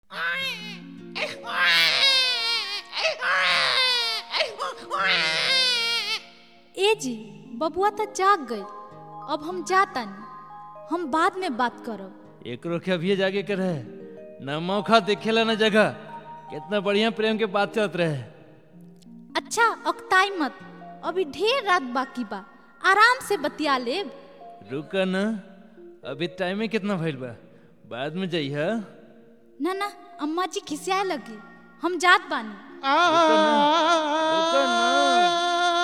ए जी बबुआ तो जाग गई अब हम जातानी हम बाद में बात करब एकरो के अभिये जागे के रहे न मौका देखेला न जगह कितना बढ़िया प्रेम के बात चलत रहे अच्छा अकताई मत अभी ढेर रात बाकी बा आराम से बतिया लेब रुक न अभी टाइम में कितना भइल बा बाद में जइह ना ना अम्मा जी खिसियाए लगी हम जात बानी रुक न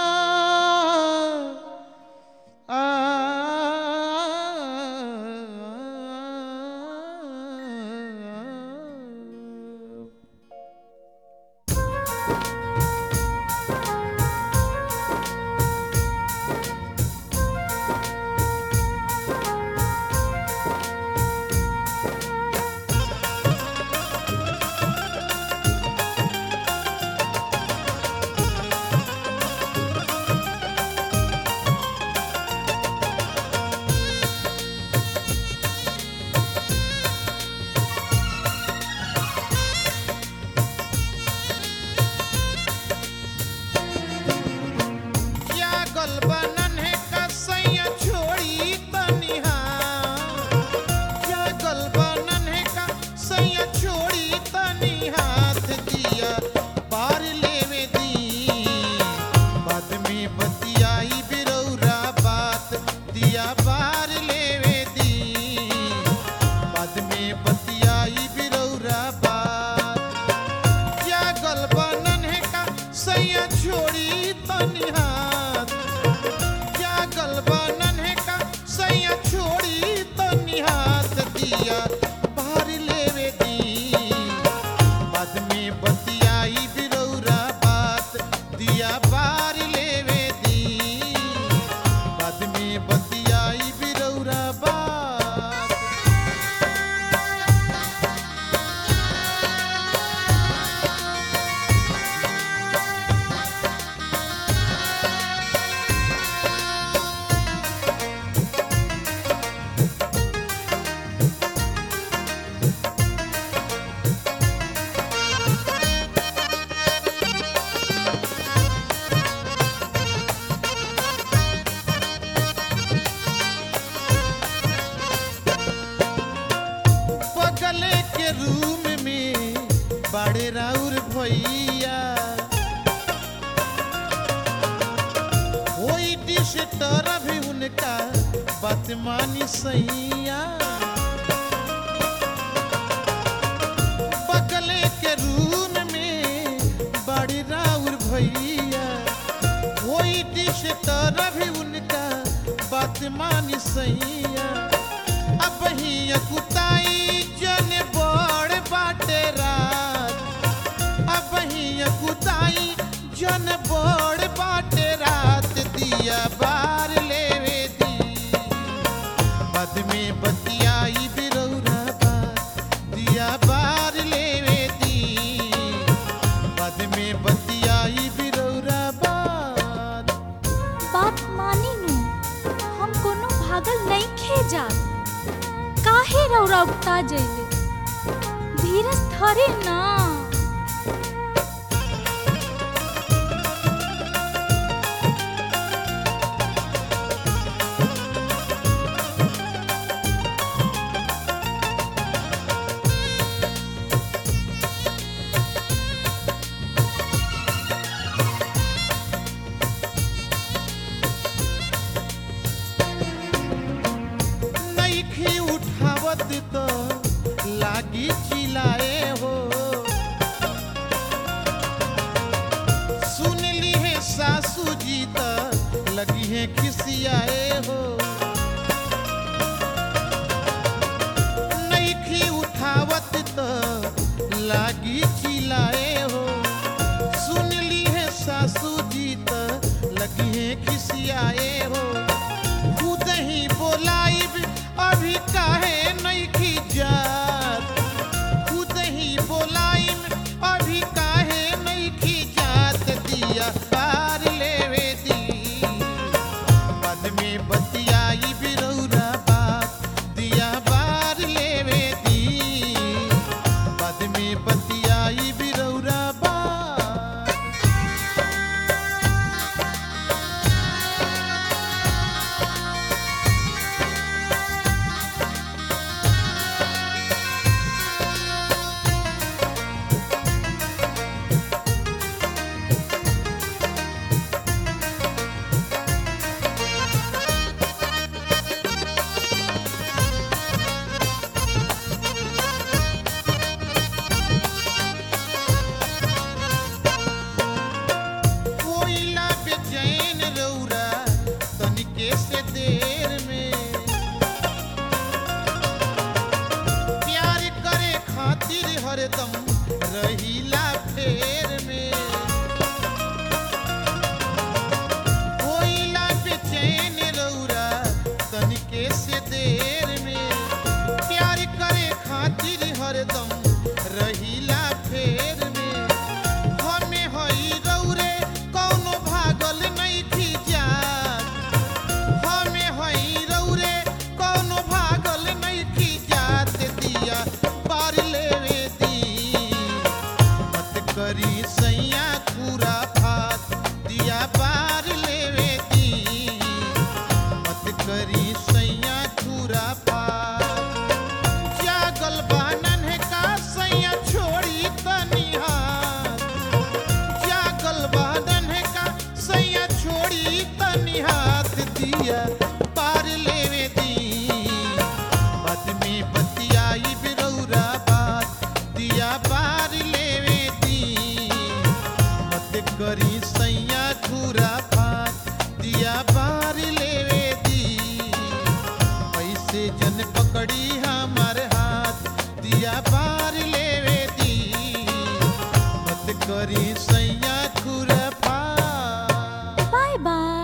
क्या गलबनन है कसैया छोड़ी तनिहा क्या गलबनन है कसैया छोड़ी तनी हाथ दिया बार लेवे दी बाद में बतियाई बिरौरा बात दिया बार लेवे दी बाद में बतियाई बिरौरा बात क्या गलबनन है का सैया छोड़ी तनी हाथ क्या गलबनन है का सैया छोड़ी तनी हाथ दिया बाहर लेवे दी बाद में बतियाई बिरौरा बात दिया बार लेवे दी बाद में बतियाई बिरौरा बात बगले के रूम में बड़े राउर भैया होई डिस्टर भी उनका बदमानी सैया बगले के रूम में बड़े राउर भैया होई डिस्टर भी उनका बदमानी सैया अब ही कुताई जन बड़ बाटे रात अब ही कुताई जन बड़ बाटे रात दिया बार लेवे दी बाद में बतियाई बिरौरा बात दिया बार लेवे दी बाद में बतियाई बिरौरा बात बात मानी नु हम कोनो भागल नहीं खे जात काहे रौरा उगता जइले धीरज धरे ना नईखी उठावत तो लागी चिल्लाए हो सुन ली है सासू जी तो लगी है खिसियाए हो नईखी उठावत तो लागी चिल्लाए हो सुन ली है सासू जी तो लगी है खिसियाए हो खुद ही बोलाइब अभी काहे नहीं की जात खुद खातिर हरदम रहीला फेर में होइला बेचैन रौरा तनिके से देर में प्यार करे खातिर हरदम रहीला फेर में हमें हई रौरे कौनो भागल नहीं जात हमें हई रौरे कौनो भागल नहीं जात दिया पार लेवे दी मत करी सैया खूरा फात दिया पार लेवे दी मत करी सैया खूरा फात जागल बानन है का सैया छोड़ी तनी हाथ जागल बादन है का सैया छोड़ी तनी हाथ दिया पार लेवे दी बाद में बतियाई बिरौरा बात दिया पार लेवे दी मत करी सैया घूरा फात दिया पार लेवे दी पैसे जन पकड़ी हमार हाथ दिया पार लेवे दी मत करी सैया खुरफा बाय बाय